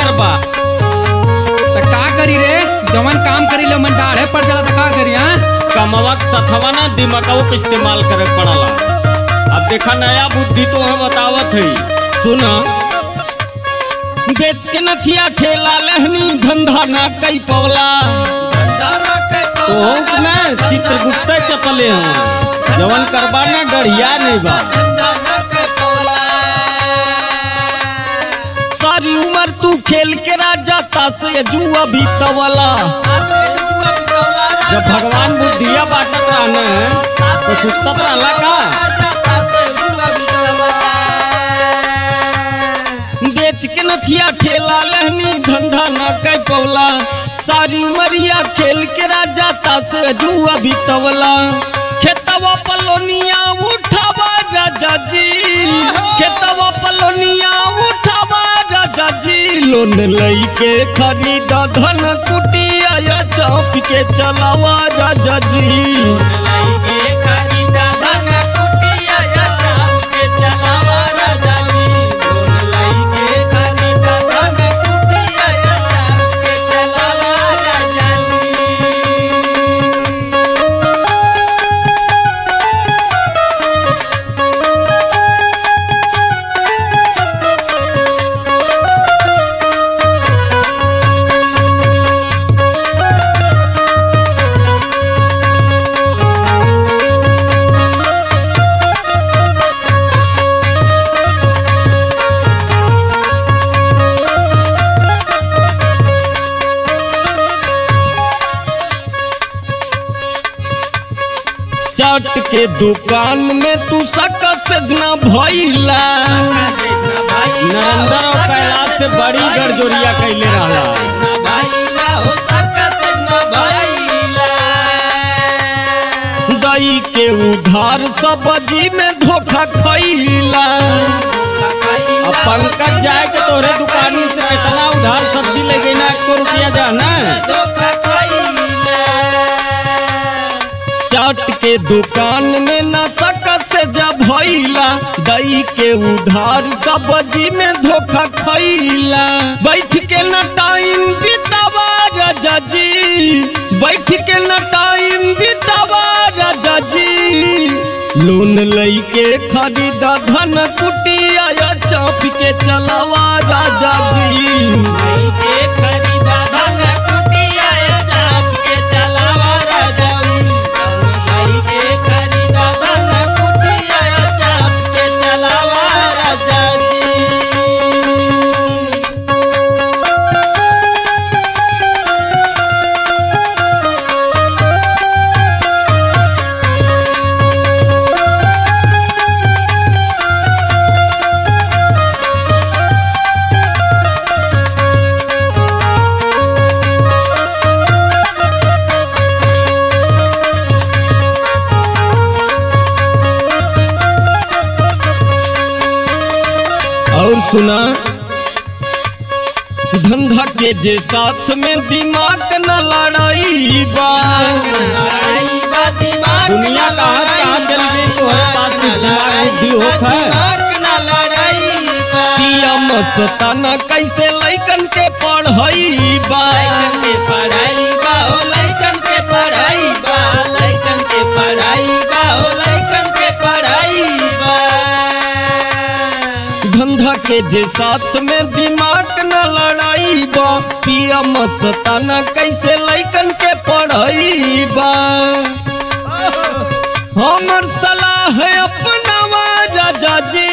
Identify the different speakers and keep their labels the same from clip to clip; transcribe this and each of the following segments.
Speaker 1: करबा
Speaker 2: त का करी रे जवन काम करी ले मन डाढ़े पड़ जाला त का करी हां
Speaker 1: कमवा के सथवा ना दिमागो के इस्तेमाल करे के पड़ला अब देखा नया बुद्धि तो हमें बतावत है
Speaker 3: सुना बेच के नथिया ठेला लहनी धंधा ना कई पवला
Speaker 1: तो ना चित्रगुप्त चपले हैं जवन करबा ना डरिया नहीं बा
Speaker 3: सारी उम्र तू खेल के राजा तास जुआ भी तवला
Speaker 1: जब भगवान बुद्धिया बांटत रहना है तो सुतत रहला का
Speaker 3: बेच के नथिया ठेला लहनी धंधा ना कई पवला सारी उमरिया खेल के राजा तास जुआ भी तवला खेतवा पलोनिया उठावा राजा जी खेतवा पलोनिया उठावा राजा जी लोन लई के खरीदा धन कुटिया या चाप के चलावा राजा जी चाट के दुकान में तू सकत न भइला
Speaker 1: नरेंद्र और कैलाश से बड़ी गड़जोरिया कैले रहला
Speaker 3: दई के उधार सब्जी में धोखा खइला
Speaker 1: अब पंकज जाए के तोरे दुकानी से कितना उधार सब्जी ले गई ना एक रुपया जाना
Speaker 3: चाट के दुकान में न सकत से जब भइला दई के उधार सब्जी में धोखा खइला बैठ के न टाइम बितावा राजा जी बैठ के न टाइम बितावा राजा जी लोन लई के खरीदा धन कुटिया या चाप के चलावा राजा जी और सुना धंधा के जे साथ में दिमाग न लड़ाई बा
Speaker 1: दुनिया कहाँ कहाँ चल गई तुम्हारे पास भी दिमाग बुद्धि होता है
Speaker 3: पिया मस्ताना कैसे लैकन के पढ़ई बा धंधा के जे साथ में दिमाग न लड़ाई बा पिया मस्ताना कैसे लैकन के पढ़ई बा हमर सलाह है अपनावा राजा जी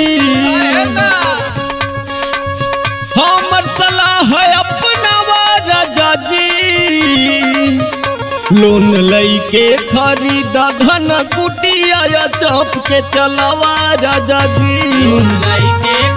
Speaker 3: हमर सलाह है अपनावा राजा जी लोन लई के खरीदा धन कुटिया या चाप के चलावा राजा जी